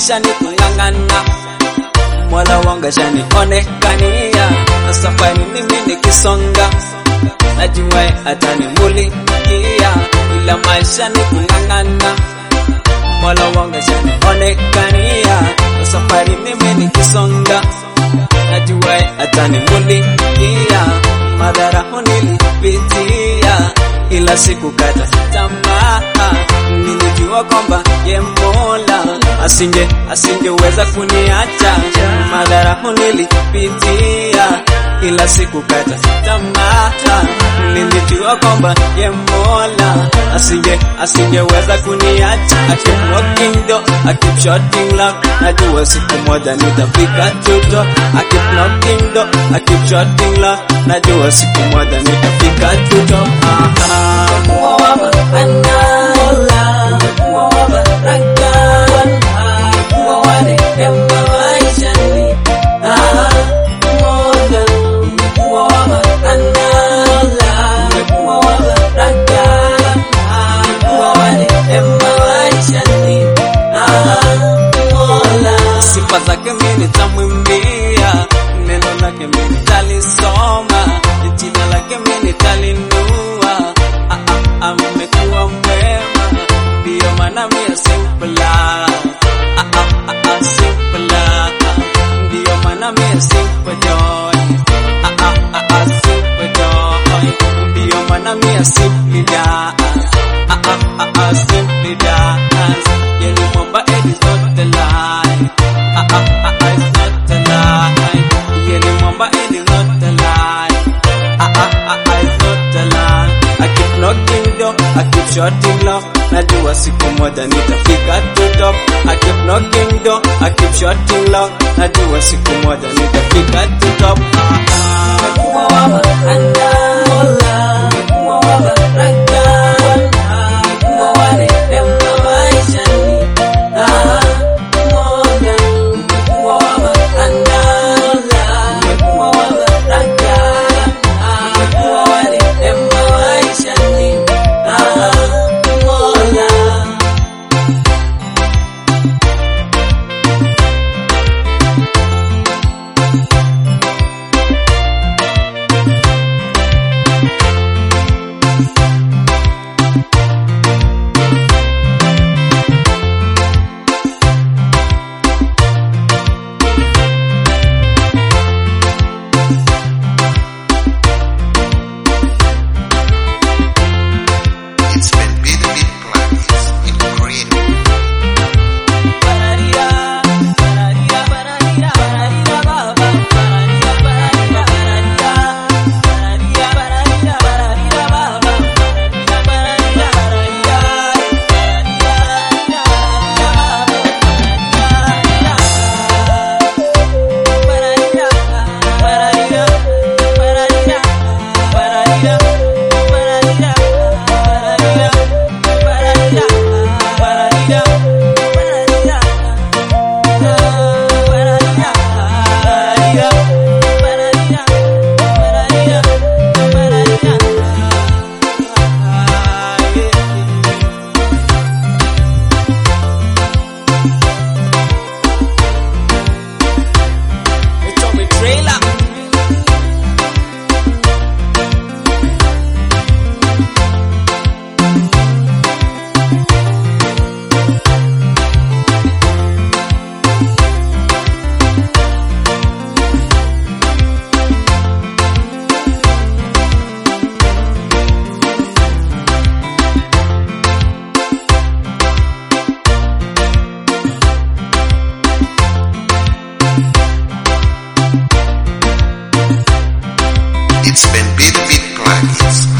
maisha ni kung'ang'ana Mola wangu ashanionekania na safari mimi nikisonga najua atanimulikia ila maisha ni kung'ang'ana Mola wangu ashanionekania na safari mimi nikisonga najua atanimulikia madhara nilipitia ila sikukata tamaa nilijua kwamba ye Mola asinge asingeweza kuniacha madhara nilipitia ila sikukata tamaa nilijua kwamba ye Mola asinge asingeweza kuniacha I keep knocking door I keep shutting lock najua siku moja nitafika tuto I keep knocking door I keep shutting lock najua siku moja nitafika tuto aha Kuwa wa maana Kuwa wa baraka Kuwa wa rehema maishani Ah, Mola Kuwa wa maana Kuwa wa baraka Kuwa wa rehema maishani Ah, Mola sifa zake mimi nitamwimbia, neno lake mimi nitalisoma, jina lake mimi nitalinua. Ah, ah, Amekuwa mwema, ndiyo maana mimi simple. Ah, ah, ah, ah, simple. Ndiyo maana mimi simple joy. Ah, ah, ah, ah, simple joy. Ndiyo maana mimi simple dance. Ah, ah, ah, ah, simple dance. Yeni mwamba it is not a lie. Ah, ah, ah, ah, it's not a lie. Yeni mwamba it is not a lie. Ah, ah, ah, ah, it's not a lie. I keep knocking door, I keep shutting lock. Najua siku moja nitafika to top. I keep knocking door, I keep shutting lock. Najua siku moja nitafika to top. Ah, ah. Kuwa wa maana Kuwa wa baraka Kuwa wa rehema maishani Ah, Mola Kuwa wa maana Kuwa wa baraka Kuwa wa rehema maishani Ah, Mola It's been Billy Beat Plugins in creative. Pararia, pararia, pararia, pararia, baba. Pararia, pararia, pararia. Pararia, pararia, pararia, baba. Pararia, pararia, pararia. Pararia, pararia, pararia. Pararia, pararia, pararia. Pararia, pararia, pararia. Pararia, pararia. Trailer. It's been Billy Beat Plugins